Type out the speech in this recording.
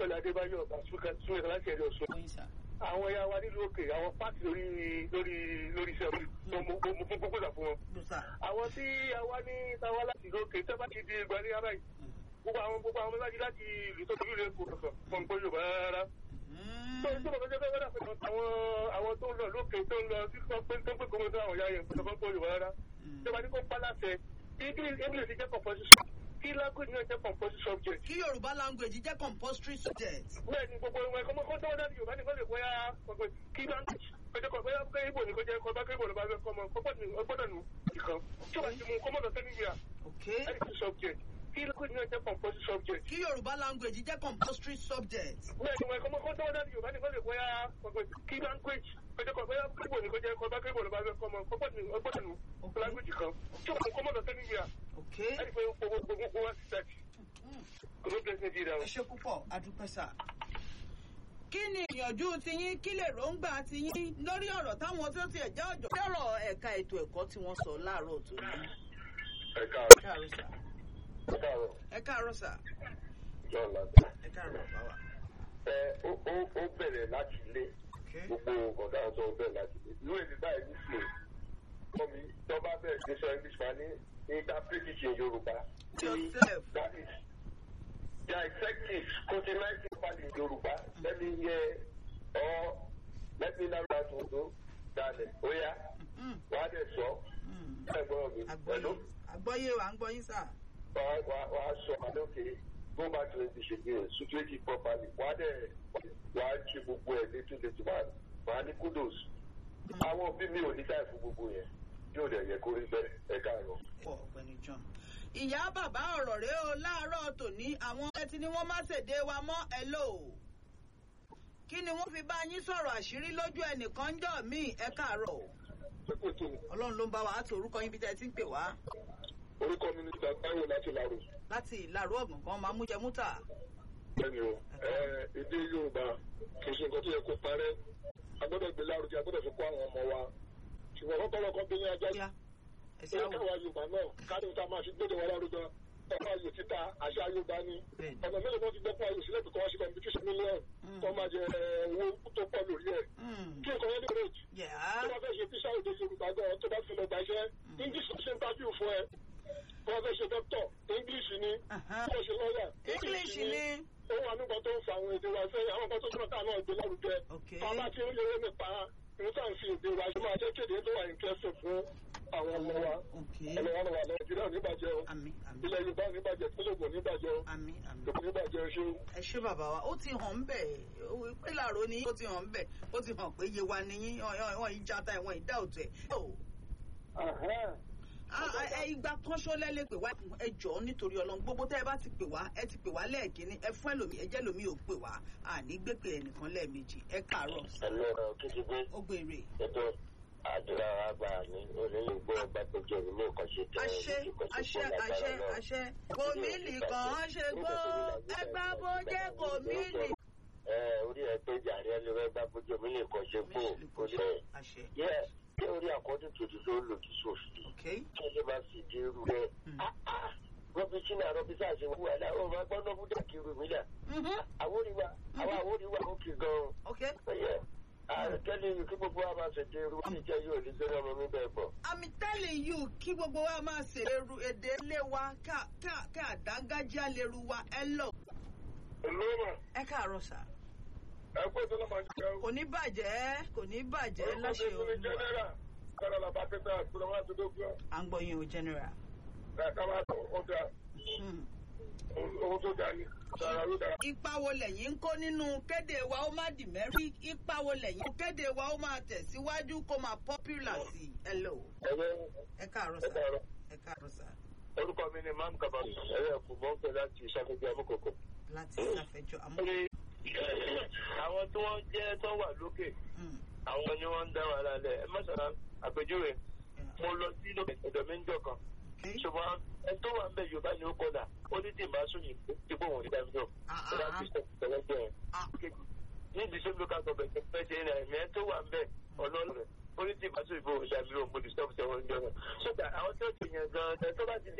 pẹ̀lú adébáyọ̀ súnmẹ́ta láti ẹ̀rọ sọ. Oyin sà. àwọn ẹ̀yà wa nílùú òkè àwọn pàtì lórí lórí lórí iṣẹ́ mo mo mo fún gbogbo ìgbà fún wọn. Ló sà. àwọn tí àwa ní táwa láti ìlú òkè tẹ́ bá ti di ìgbà ní ara yìí gbogbo àwọn gbogbo àwọn mẹ́lájú láti ìlú tó tóbi lè kó kankan fún ọgbọ́n yorùbá rárá. tó ń tó bọ̀ gẹ́gẹ́ bẹ́ẹ̀ dàpẹ́ àwọn àwọn tó ń lọ lókè tó ń lọ sí tó ń pé tó ń pé kọ́mọ́tò àwọn ìyá yẹn fún ọgbọ́n yorùbá rárá. ìjọba ní kó pa láṣẹ english english jẹ́ composition kí language náà jẹ́ composition subject. Kí Yorùbá language jẹ́ compulsory subject. bẹ́ẹ̀ ni gbogbo ẹ̀wọ̀n ẹ̀kọ́ mọ́kọ́ tó wọ́n dájú yorùbá nìkan lè bóyá ọgbẹ́ kí language kọjá kọ bóyá pé ibo ni kò jẹ́ kọ́ bá pé ibo ló bá fẹ́ kọ́ mọ́ ọgbọ́dọ̀ nù ìkan tí wọ́n ti mú kọ́mọ́dọ̀ sẹ́nìyà Okay. ẹ̀sìn subject kí language náà jẹ́ composition subject. Kí Yorùbá language jẹ́ compulsory subject. bẹ́ẹ̀ ni ẹ̀kọ́ mọ́kọ́ tó wọ́n dájú yorùbá nìkan lè bóyá ọgbẹ́ kí language kọjá kọ bóyá pé ibo ni kò jẹ́ kọ́ bá pé ibo ló bá fẹ́ kọ́ mọ́ ọgbọ́dọ̀ nù language kan tí wọ́n mú kọ́mọ́dọ̀ sẹ́nìyà Okay. ẹ̀sìn pé gbogbo gbogbo wa ti tẹ̀sí kò ló bẹ̀rẹ̀ nàìjíríà o. Ẹ ṣe púpọ̀, adúpẹ́ sà. Kí ni ìyànjú tiyín kí lè róńgbà tiyín lórí ọ̀rọ̀ táwọn tó tiẹ̀ jẹ́ ọ̀jọ̀ lọ́rọ̀ ẹ̀ka ètò ẹ̀kọ́ tí wọ́n sọ láàárọ̀ tòní? ẹ Ẹ káàárọ̀ káàárọ̀ sà. ẹ káàárọ̀ Ẹ káàárọ̀ sà. john lati. Ẹ káàárọ̀ bàbá. ẹ ó ó ó bẹ̀rẹ̀ láti ilé Okay. gbogbo ọ̀gá ọ̀sán ó bẹ̀rẹ̀ láti ilé ìlú èdè báyìí ní sè fún mi tó bá bẹ̀rẹ̀ sí sọ english máa ní interpretation yorùbá Joseph. that is their executive continent properly in yorùbá let me hear or let me learn how to do that ó yá Mm, wàá dẹ̀ sọ mm. ẹ̀ gbọ́dọ̀ mi pẹ̀lú Àgbọ́yé àgbọ́yé wa ń gbọ́ yín sà. wàá wàá wàá sọ àdókè go back to english again situate it properly wàá dẹ̀ wàá ṣe gbogbo ẹ̀ létí létí wàá wàá ní kudos àwọn òbí mi ò ní táì fún gbogbo yẹn yóò dẹ̀ yẹ kó rí bẹ́ẹ̀ ẹ káàárọ̀. Pọ̀ ọ̀gbẹ́ni John. Ìyá bàbá ọ̀rọ̀ rẹ o láàárọ̀ tòní àwọn ẹtí ni wọ́n má ṣèdè wa mọ́ ẹ lò ó. Kí ni wọ́n fi bá yín sọ̀rọ̀ àṣírí lójú ẹnìkan ń jọ míì ẹ káàárọ̀ o. pípò tó Ọlọ́run ló ń bá wa àti orúkọ yín bí tẹ́ ẹ ti ń pè wá. orúkọ mi ní ìgbà táwọn láti lárò Láti ìlàrú ọ̀gbọ̀ngàn máa mú jẹ mútà. bẹ́ẹ̀ni o èdè yorùbá kì í ṣe nǹkan tó yẹ kó parẹ́ a gbọ́dọ̀ gbé lárugẹ a gbọ́dọ̀ fi kó àwọn ọmọ wa ṣùgbọ́n kọ́kọ́lọ́kọ́ bí ní ajá Yá ẹ ṣe ṣé àwọ̀. káwa yorùbá náà káàdì tá a máa fi gbọ́dọ̀ wọn lárugẹ ọkọ ayò títa àṣà yorùbá ni Bẹ́ẹ̀ni. ọ̀nà mélòó kan ti gbọ́pọ̀ ayò sílẹ̀ bìkọ́ ṣe competition million kọ́ máa jẹ owó tó pọ̀ lórí ẹ̀ Mm. kí nǹkan yẹn lè rage Yá. tó bá fẹ́ ṣe tíṣà èdè yorùbá gan tó bá fi lọ gbàṣẹ́ english ṣe ń tábìlì fún ẹ tó bá fẹ́ ṣe doctor english ni Aha. tó ṣe lọ́ọ̀yà English ni. ó wà nígbà tó ń fa àwọn èdè wa sẹ́yìn àwọn kan tó túnbọ̀ táwọn náà gbé lárugẹ Okay. tá a bá ti ń lérò nípa ìrúkà ń fi èdè wa ṣe máa jẹ́ kéde tó wà interesting fún àwọn ọmọ wa Okay. ẹni wọn wà nàìjíríà níbàjẹ́ o Àmín àmín ilẹ̀ yorùbá níbàjẹ́ pínlẹ̀kùn níbàjẹ́ o àmín àmín. kò níbàjẹ́ ṣé o. ẹ ṣé bàbá wa ó ti hàn ń bẹ̀ pé làró ni ó ti hàn ń bẹ̀ ó ti hàn pé yewa ni yín wọ́n yìí játa ẹ̀wọ̀n ìdá òtún ẹ̀. Ah, ah, ẹ ìgbà kan ṣọlẹ lè pè wá ẹ jọ̀ọ́ nítorí Ọlọ́run gbogbo tẹ́ ẹ bá ti pè wá ẹ ti pè wá lẹ́ẹ̀kínní ẹ fún ẹlòmíì ẹ jẹ́ ẹlòmíì ò pè wá àní gbépè ẹnìkan lẹ́ẹ̀mejì ẹ káàárọ̀ ẹ̀lọ́ ọ̀rọ̀ kìtìgbé ó gbèrè. ètò àdúrà àgbà ní onílé gbọ́ ọgbà tó jẹ́ ìlú nǹkan ṣe tẹ̀ àṣẹ àṣẹ àṣẹ àṣẹ kòmíìlì kan ṣe gbó ẹgbà bójé kòmíìlì. ẹ orí ẹ pé jàre ẹ lè rẹ gbà bójú omi lè kàn ṣe kó kó lẹ àṣẹ yẹ kí orí àkọ́dún tòdì ló lòdì sófin ok kí ẹ bá sì dé irú rẹ rọbì sínú àrọbì sáàsì wù wà láwọn ọmọ agbọ́n náà búdà kiri mi là Mhm. àwòrìwà àwọn àwòrìwà ó kì gan-an ok ẹyẹ àrùkẹ́lẹ́ yìí kí gbogbo wa máa ṣètò irú wọn jẹ́ yóò ní sẹ́ni ọmọ mi bẹ́ẹ̀ bọ̀. I'm telling you kí gbogbo wa máa ṣèléru èdè ilé wa ká ká ká àdágájá lérú wa ẹ lọ. olóòmà ẹ káàárọ̀ sà ẹ kó tó lọ́mọ jẹ́ o. kò ní bàjẹ́ kò ní bàjẹ́ orúkọ láṣẹ mi ní olúwa jẹ́nẹ́rà kára làbá pẹ́tà àkúrẹ́ wọn àti dókítà à ń gbọ́ yín o general. ká máa sọ ó dáa Hmm. owó tó dáa ni dára ló dára. ipa wo lẹ̀yin ń kó nínú kéde wa ó má dì mẹ́rí ipa wo lẹ̀yin kéde wa ó máa tẹ̀síwájú kó máa popular sí i. hello ẹ̀rọ ẹ káàárọ̀ ẹ sà dára. ẹ káàárọ̀ sà orúkọ mi ni mam kabam ẹ̀rọ ẹ̀kú mọ́ pẹ̀ láti ìṣàkóso amúkòkò. láti ṣàfẹ́jọ́ àmọ́. lórí àwọn tí wọ́n jẹ́ tó wà lókè Hmm. àwọn ni wọ́n ń dá wàhálà lẹ̀ ẹ mọ̀sán àpèjúwe Yeah. mo lọ sí lókè ọ̀dọ̀ mi ń jọ kan Okay. ṣùgbọ́n ẹ tó wà ń bẹ̀ yorùbá ni ó kọ́dà ó ní tí ì bá sún yìí tí kò wọ́n ní dábìlì ọ̀ Ah, ẹ bá ah, ti sọ tẹ̀lẹ́gbẹ̀ ẹ̀. ah. ní ìdíṣẹ́ local government ẹ̀ ṣe ní ẹ̀mí ẹ tó wà ń bẹ̀ ọlọ́run rẹ̀ ó ní tí ì bá sún ìbò ìdàbílì ọ̀ mo disturb ṣẹ̀wọ̀n ń jọ náà. sọ́dà àwọn tó ti yàn gan-an tó bá ti